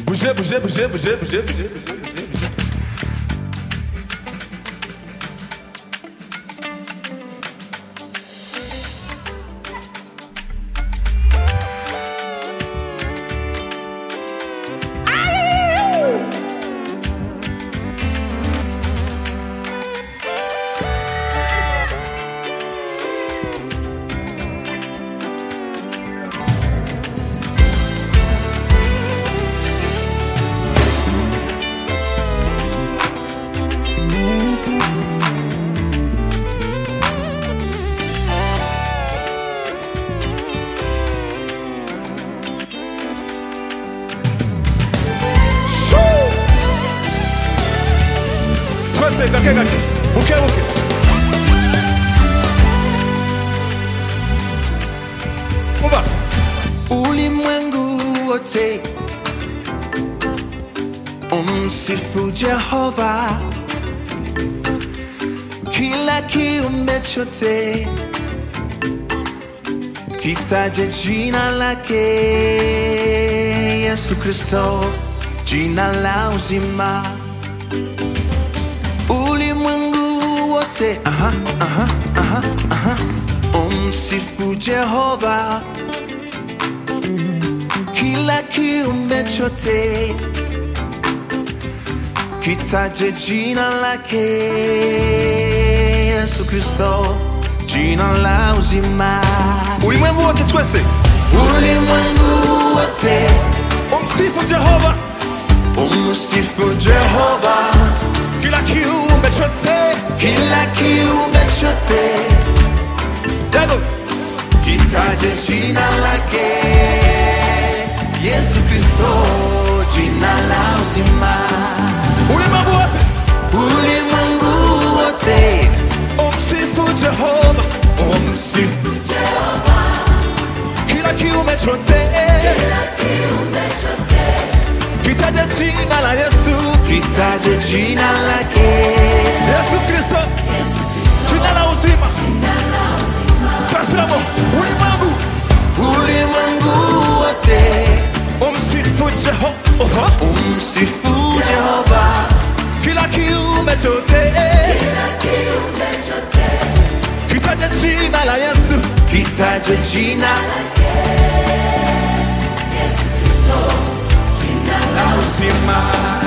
Bouger, bouger, bouger, bouger, bouger, bouger, bouger. Shoo! twese gake gake buke buke umva ulimwengu wote umsifu Jehova, kila kiumbe chote kitaje jina lake Yesu Kristo, jina la uzima. Ulimwengu wote aha, aha, aha, aha. umsifu Jehova kila kiumbe chote kitaje jina lake Yesu Kristo, jina la uzima. ulimwengu wote twese Ulimwengu wote umsifu jehova umsifu Jehova, kila kiumbe chote kila kiumbe chote yago kitaje jina lake Yesu Kristo, jina la uzima. ulimwengu wote Ulimwengu wote umsifu jehova umsifu kila kiumbe chote kitaje jina la yesu kitaje jina lake yesu kristo jina la uzima tasiramo ulimwengu ulimwengu wote umsifu jehova umsifu Jehova, kila kiumbe chote kitaje jina la yesu kitaje jina la uzima.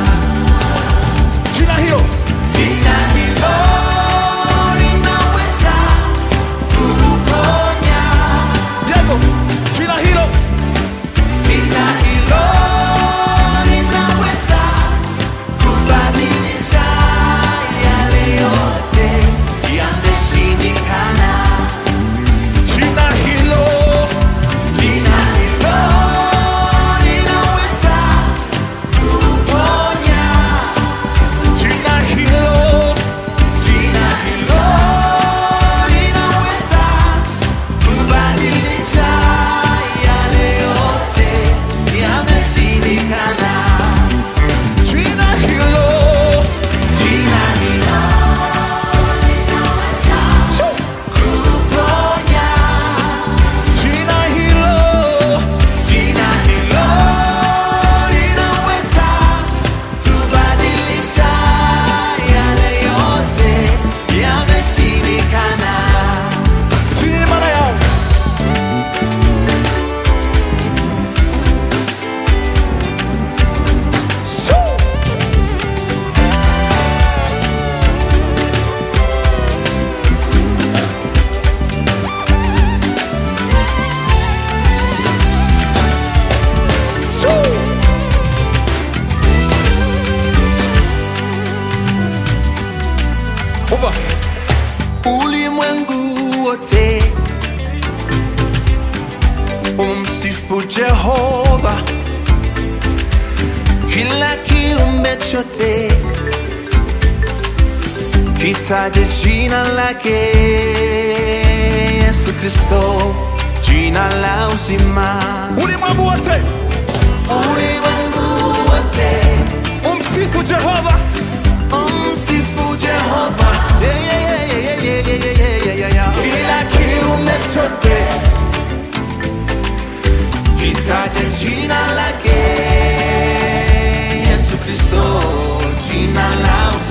jina hilo Jina hilo linaweza kuponya. yego jina hilo Jina hilo linaweza kubadilisha yale yote yameshindikana. jina hilo Jina hilo linaweza kuponya. jina hilo Jina hilo linaweza kubadilisha yale yote yameshindikana. jina hilo Jina hilo linaweza Shoo! kuponya. jina hilo Jina hilo linaweza kubadilisha yale yote yameshindikana. Timana yao Shoo! Shoo! Umva ulimwengu wote umsifu Jehova, kila kiumbe chote kitaje jina lake Yesu Kristo, jina la uzima. ulimwengu wote Ulimwengu wote umsifu Jehova umsifu Jehova, yeah, yeah, yeah, yeah, yeah, yeah, yeah, yeah, yeah, yeah. kila kiumbe chote kitaje jina lake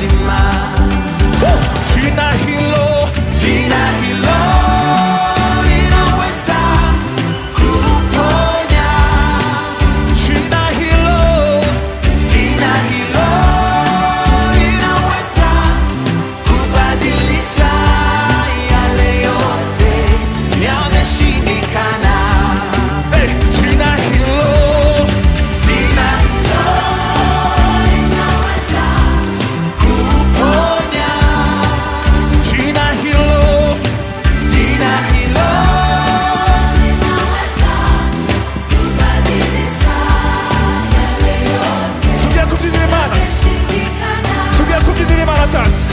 uzima. Jina hilo Jina hilo linaweza kuponya. jina hilo Jina hilo linaweza kubadilisha yale yote yameshindikana. eh, jina hilo Jina hilo linaweza kuponya. jina hilo Jina hilo linaweza kubadilisha yale yote tugiye kubyinira imana yameshindikana. tugiye kubyinira imana sasa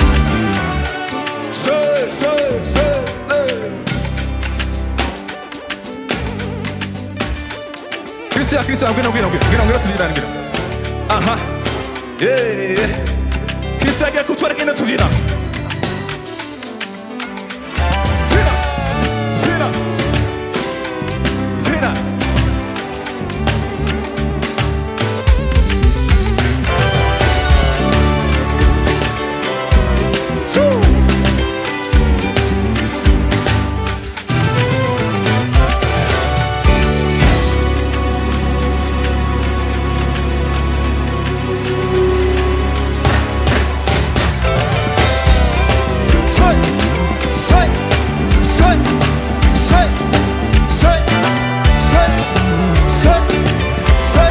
se se se eh. Christian Christian ngwino ngwino ngwino ngwino ngwino tubyinane ngwino aha yeah yeah Christian agiye kutwereka ingene tubyina Byina byina byina Woo! Say, say, say, say, say, say, say, say,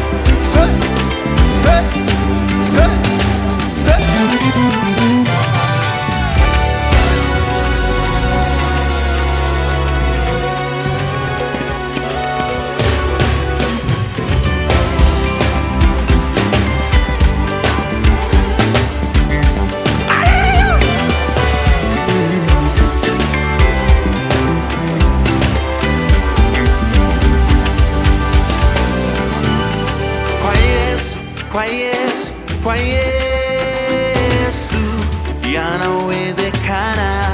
say, say, say, say. Kwa Yesu, kwa Yesu, kwa Yesu yanawezekana.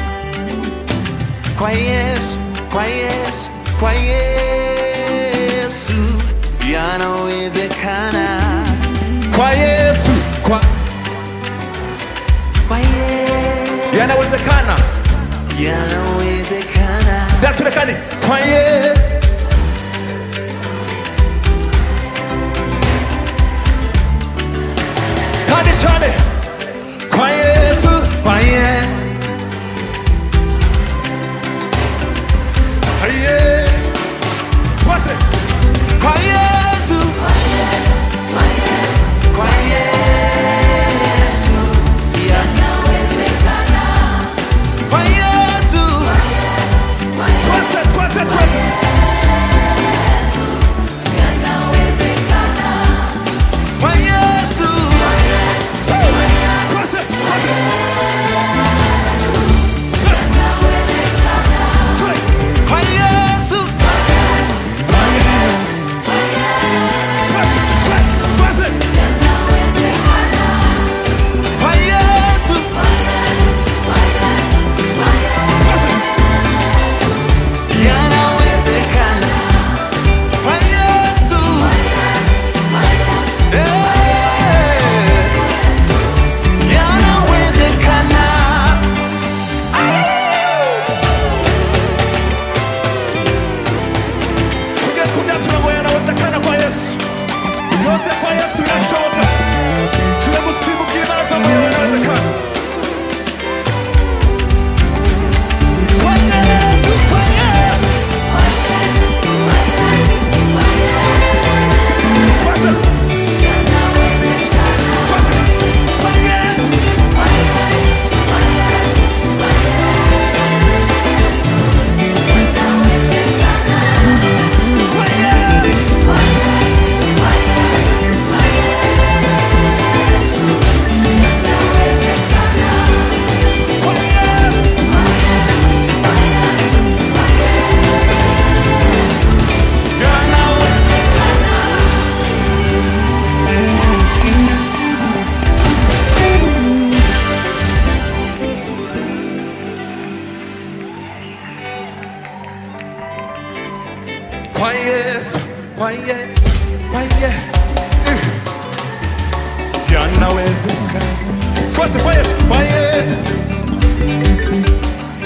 Kwa Yesu, kwa Yesu, kwa Yesu yanawezekana. Kwa Yesu, kwa Kwa Yesu yanawezekana. yanawezekana. Yaturekani kwa Yesu. Kandi cyane kwa Yesu, kwa Yesu. Kwa Yesu. Kwase. Kwa Yesu, kwa Yesu yanawezekana. Kwa Yesu, Kwase, kwase, kwase. kwa Yesu, Say. Kwase, kwase. Say. kwa Yesu, Kwa Yesu. Say, say, kwase. kwa Yesu, Kwase. yanawezekana. Kwa Yesu, eh, yanawezekana. tungekuja tunago yanawezekana kwa yesu yose kwa yesu inashoboka tunagusimbukira imana tunago yanawezekana kwa yesu kwa yesu Kwasa. Kwasa. kwa yesu kwa yesu kwa yesu kwa yesu kwa yesu kwa yesu yanawezekana twese kwa yesu kwa ye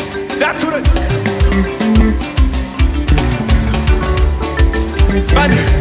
dature bane